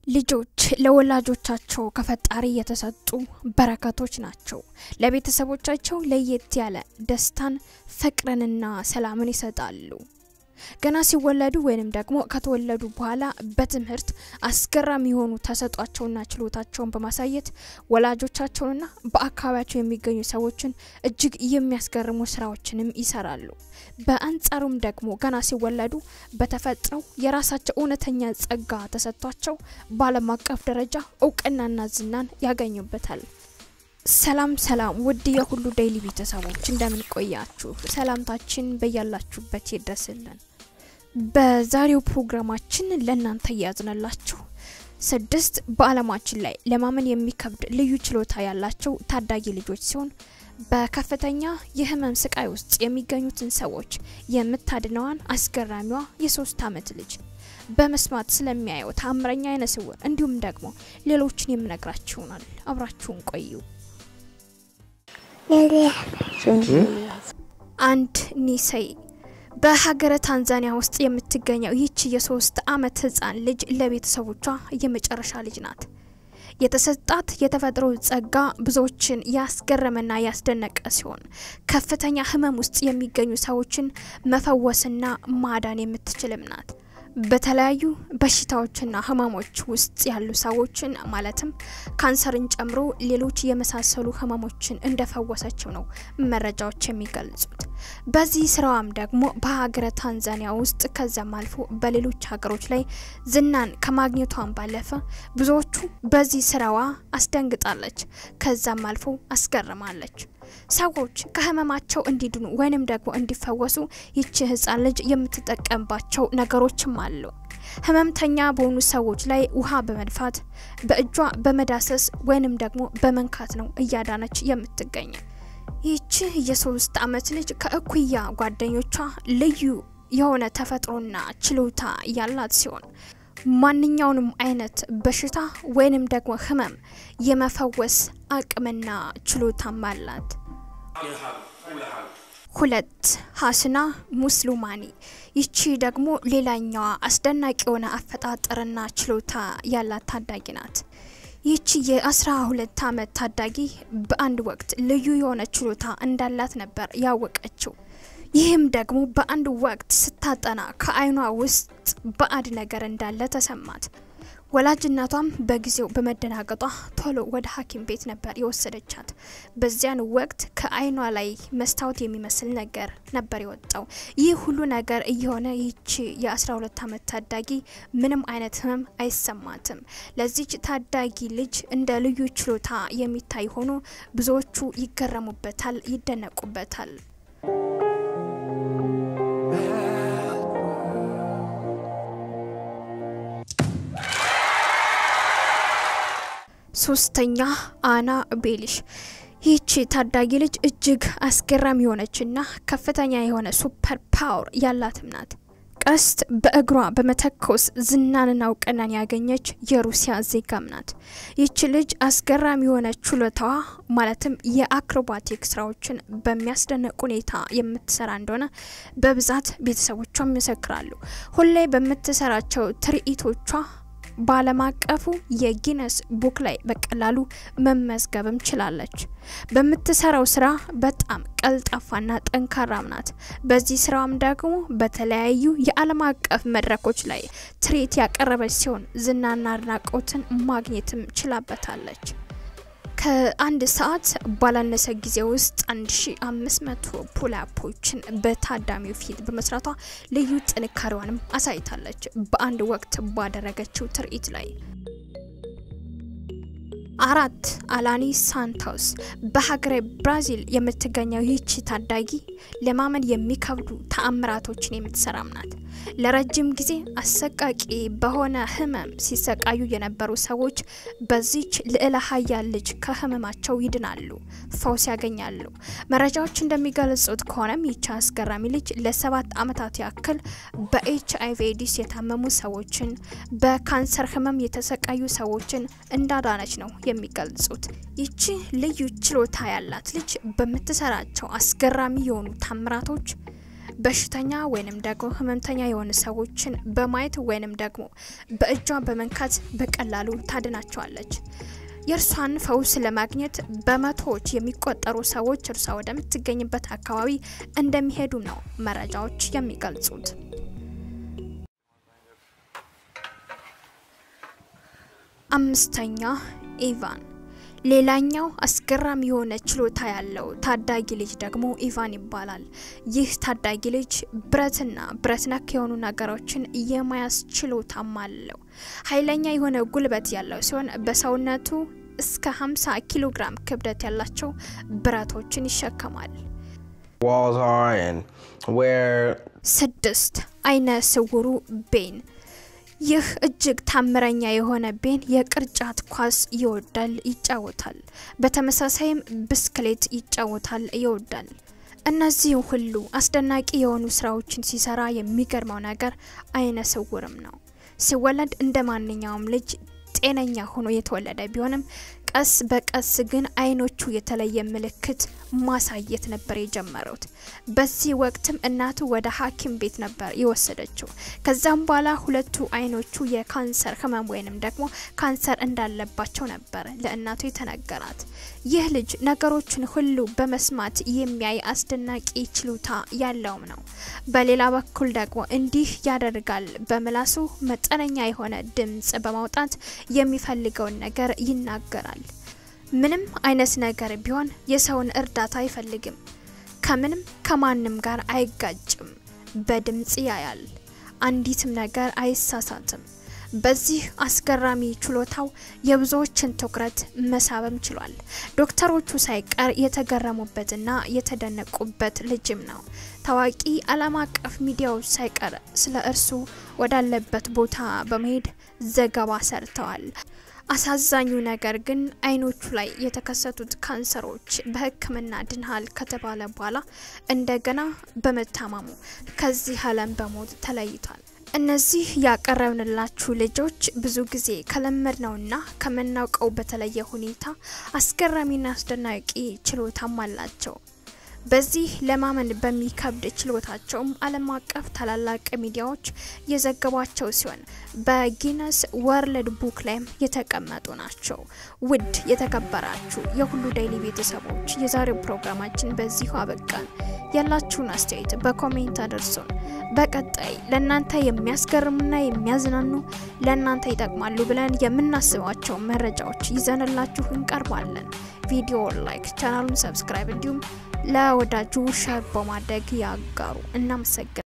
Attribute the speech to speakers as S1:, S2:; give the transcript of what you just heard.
S1: ልጆች ለወላጆቻቸው ከፈጣሪ የተሰጡ በረከቶች ናቸው። ለቤተሰቦቻቸው ለየት ያለ ደስታን፣ ፍቅርንና ሰላምን ይሰጣሉ። ገና ሲወለዱ ወይንም ደግሞ ከተወለዱ በኋላ በትምህርት አስገራሚ የሆኑ ተሰጧቸውና ችሎታቸውን በማሳየት ወላጆቻቸውንና በአካባቢያቸው የሚገኙ ሰዎችን እጅግ የሚያስገርሙ ስራዎችንም ይሰራሉ። በአንጻሩም ደግሞ ገና ሲወለዱ በተፈጥረው የራሳቸው እውነተኛ ጸጋ ተሰጥቷቸው በዓለም አቀፍ ደረጃ እውቅናና ዝናን ያገኙበታል። ሰላም ሰላም ውድ የሁሉ ዴይሊ ቤተሰቦች እንደምን ቆያችሁ? ሰላምታችን በያላችሁበት ይድረስልን። በዛሬው ፕሮግራማችን ለእናንተ እያዝነላችሁ ስድስት በዓለማችን ላይ ለማመን የሚከብድ ልዩ ችሎታ ያላቸው ታዳጊ ልጆች ሲሆን በከፍተኛ የህመም ስቃይ ውስጥ የሚገኙትን ሰዎች የምታድነዋን አስገራሚዋ የሶስት ዓመት ልጅ በመስማት ስለሚያየው ታምረኛ አይነ ስውር እንዲሁም ደግሞ ሌሎችን የምነግራችሁ ይሆናል። አብራችሁን ቆዩ። አንድ ኒሰይ በሀገረ ታንዛኒያ ውስጥ የምትገኘው ይህች የሶስት አመት ህጻን ልጅ ለቤተሰቦቿ የመጨረሻ ልጅ ናት። የተሰጣት የተፈጥሮ ጸጋ ብዙዎችን ያስገረመና ያስደነቀ ሲሆን ከፍተኛ ህመም ውስጥ የሚገኙ ሰዎችን መፈወስና ማዳን የምትችልም ናት። በተለያዩ በሽታዎችና ህመሞች ውስጥ ያሉ ሰዎችን ማለትም ካንሰርን ጨምሮ ሌሎች የመሳሰሉ ህመሞችን እንደፈወሰችው ነው መረጃዎች የሚገልጹት። በዚህ ስራዋም ደግሞ በሀገረ ታንዛኒያ ውስጥ ከዚያም አልፎ በሌሎች ሀገሮች ላይ ዝናን ከማግኘቷን ባለፈ ብዙዎቹ በዚህ ስራዋ አስደንግጣለች፣ ከዛም አልፎ አስገርማለች። ሰዎች ከህመማቸው እንዲድኑ ወይንም ደግሞ እንዲፈወሱ ይቺ ህጻን ልጅ የምትጠቀምባቸው ነገሮችም አሉ። ህመምተኛ በሆኑ ሰዎች ላይ ውሃ በመድፋት በእጇ በመዳሰስ ወይንም ደግሞ በመንካት ነው እያዳነች የምትገኝ። ይቺ የሶስት አመት ልጅ ከእኩያ ጓደኞቿ ልዩ የሆነ ተፈጥሮና ችሎታ ያላት ሲሆን ማንኛውንም አይነት በሽታ ወይንም ደግሞ ህመም የመፈወስ አቅምና ችሎታም አላት። ሁለት ሀስና ሙስሉማኒ ይቺ ደግሞ ሌላኛዋ አስደናቂ የሆነ አፈጣጠርና ችሎታ ያላት ታዳጊ ናት። ይቺ የአስራ ሁለት አመት ታዳጊ በአንድ ወቅት ልዩ የሆነ ችሎታ እንዳላት ነበር ያወቀችው። ይህም ደግሞ በአንድ ወቅት ስታጠና ከአይኗ ውስጥ ባዕድ ነገር እንዳለ ተሰማት። ወላጅ እናቷም በጊዜው በመደናገጧ ቶሎ ወደ ሐኪም ቤት ነበር የወሰደቻት። በዚያን ወቅት ከአይኗ ላይ መስታወት የሚመስል ነገር ነበር የወጣው። ይህ ሁሉ ነገር እየሆነ ይቺ የ12 ዓመት ታዳጊ ምንም አይነት ህመም አይሰማትም። ለዚች ታዳጊ ልጅ እንደ ልዩ ችሎታ የሚታይ ሆኖ ብዙዎቹ ይገረሙበታል፣ ይደነቁበታል። ሶስተኛ አና ቤሊሽ ይህቺ ታዳጊ ልጅ እጅግ አስገራሚ የሆነችና ከፍተኛ የሆነ ሱፐር ፓወር ያላትም ናት። ቀስት በእግሯ በመተኮስ ዝናንና እውቅናን ያገኘች የሩሲያ ዜጋም ናት። ይህች ልጅ አስገራሚ የሆነ ችሎታዋ ማለትም የአክሮባቲክ ስራዎችን በሚያስደንቅ ሁኔታ የምትሰራ እንደሆነ በብዛት ቤተሰቦቿ ይመሰክራሉ። ሁሌ በምትሰራቸው ትርኢቶቿ በዓለም አቀፉ የጊነስ ቡክ ላይ በቀላሉ መመዝገብም ችላለች። በምትሰራው ስራ በጣም ቀልጣፋና ጠንካራም ናት። በዚህ ስራም ደግሞ በተለያዩ የዓለም አቀፍ መድረኮች ላይ ትርኢት ያቀረበች ሲሆን ዝናና አድናቆትን ማግኘትም ችላበታለች። ከአንድ ሰዓት ባላነሰ ጊዜ ውስጥ 1500 ፑላፖችን በታዳሚው ፊት በመስራቷ ልዩ ጥንካሬዋንም አሳይታለች። በአንድ ወቅት ባደረገችው ትርኢት ላይ አራት አላኒ ሳንቶስ በሀገረ ብራዚል የምትገኘው ይህቺ ታዳጊ ለማመን የሚከብዱ ተአምራቶችን የምትሰራም ናት። ለረጅም ጊዜ አሰቃቂ በሆነ ህመም ሲሰቃዩ የነበሩ ሰዎች በዚች ልዕለ ሀያል ልጅ ከህመማቸው ይድናሉ፣ ፈውስ ያገኛሉ። መረጃዎች እንደሚገልጹት ከሆነም ይቺ አስገራሚ ልጅ ለሰባት ዓመታት ያክል በኤች አይቪ ኤዲስ የታመሙ ሰዎችን፣ በካንሰር ህመም የተሰቃዩ ሰዎችን እንዳዳነች ነው የሚገልጹት። ይቺ ልዩ ችሎታ ያላት ልጅ በምትሰራቸው አስገራሚ የሆኑ ታምራቶች በሽተኛ ወይንም ደግሞ ህመምተኛ የሆኑ ሰዎችን በማየት ወይንም ደግሞ በእጇ በመንካት በቀላሉ ታድናቸዋለች። የእርሷን ፈውስ ለማግኘት በመቶዎች የሚቆጠሩ ሰዎች እርሷ ወደምትገኝበት አካባቢ እንደሚሄዱ ነው መረጃዎች የሚገልጹት። አምስተኛ ኢቫን ሌላኛው አስገራሚ የሆነ ችሎታ ያለው ታዳጊ ልጅ ደግሞ ኢቫን ይባላል። ይህ ታዳጊ ልጅ ብረትና ብረት ነክ የሆኑ ነገሮችን የመያዝ ችሎታም አለው። ኃይለኛ የሆነ ጉልበት ያለው ሲሆን በሰውነቱ እስከ 50 ኪሎ ግራም ክብደት ያላቸው ብረቶችን ይሸከማል።
S2: walls are and where
S1: ስድስት አይነ ስውሩ ቤን ይህ እጅግ ታምረኛ የሆነ ቤን የቅርጫት ኳስ ይወዳል፣ ይጫወታል። በተመሳሳይም ብስክሌት ይጫወታል፣ ይወዳል። እነዚህ ሁሉ አስደናቂ የሆኑ ስራዎችን ሲሰራ የሚገርመው ነገር አይነ ስውርም ነው። ሲወለድ እንደ ማንኛውም ልጅ ጤነኛ ሆኖ የተወለደ ቢሆንም ቀስ በቀስ ግን አይኖቹ የተለየ ምልክት ማሳየት ነበር የጀመሩት። በዚህ ወቅትም እናቱ ወደ ሐኪም ቤት ነበር የወሰደችው። ከዛም በኋላ ሁለቱ አይኖቹ የካንሰር ህመም ወይንም ደግሞ ካንሰር እንዳለባቸው ነበር ለእናቱ የተነገራት። ይህ ልጅ ነገሮችን ሁሉ በመስማት የሚያይ አስደናቂ ችሎታ ያለውም ነው። በሌላ በኩል ደግሞ እንዲህ ያደርጋል። በምላሱ መጠነኛ የሆነ ድምጽ በማውጣት የሚፈልገውን ነገር ይናገራል። ምንም አይነት ነገር ቢሆን የሰውን እርዳታ አይፈልግም። ከምንም ከማንም ጋር አይጋጭም። በድምጽ ያያል። አንዲትም ነገር አይሳሳትም። በዚህ አስገራሚ ችሎታው የብዙዎችን ትኩረት መሳብም ችሏል። ዶክተሮቹ ሳይቀር የተገረሙበትና የተደነቁበት ልጅም ነው። ታዋቂ ዓለም አቀፍ ሚዲያዎች ሳይቀር ስለ እርሱ ወዳለበት ቦታ በመሄድ ዘገባ ሰርተዋል። አሳዛኙ ነገር ግን አይኖቹ ላይ የተከሰቱት ካንሰሮች በሕክምና ድንሃል ከተባለ በኋላ እንደገና በመታመሙ ከዚህ ዓለም በሞት ተለይቷል። እነዚህ ያቀረብንላችሁ ልጆች ብዙ ጊዜ ከለመድነውና ከምናውቀው በተለየ ሁኔታ አስገራሚና አስደናቂ ችሎታም አላቸው። በዚህ ለማመን በሚከብድ ችሎታቸውም ዓለም አቀፍ ታላላቅ ሚዲያዎች የዘገቧቸው ሲሆን በጊነስ ወርልድ ቡክ ላይም የተቀመጡ ናቸው። ውድ የተከበራችሁ የሁሉ ዴይሊ ቤተሰቦች የዛሬው ፕሮግራማችን በዚሁ አበቃን። ያላችሁን አስተያየት በኮሜንት አድርሱን። በቀጣይ ለእናንተ የሚያስገርሙና የሚያዝናኑ ለእናንተ ይጠቅማሉ ብለን የምናስባቸው መረጃዎች ይዘንላችሁ እንቀርባለን። ቪዲዮ ላይክ፣ ቻናሉን ሰብስክራይብ እንዲሁም ለወዳጁ ሸር በማድረግ ያጋሩ። እናመሰግናለን።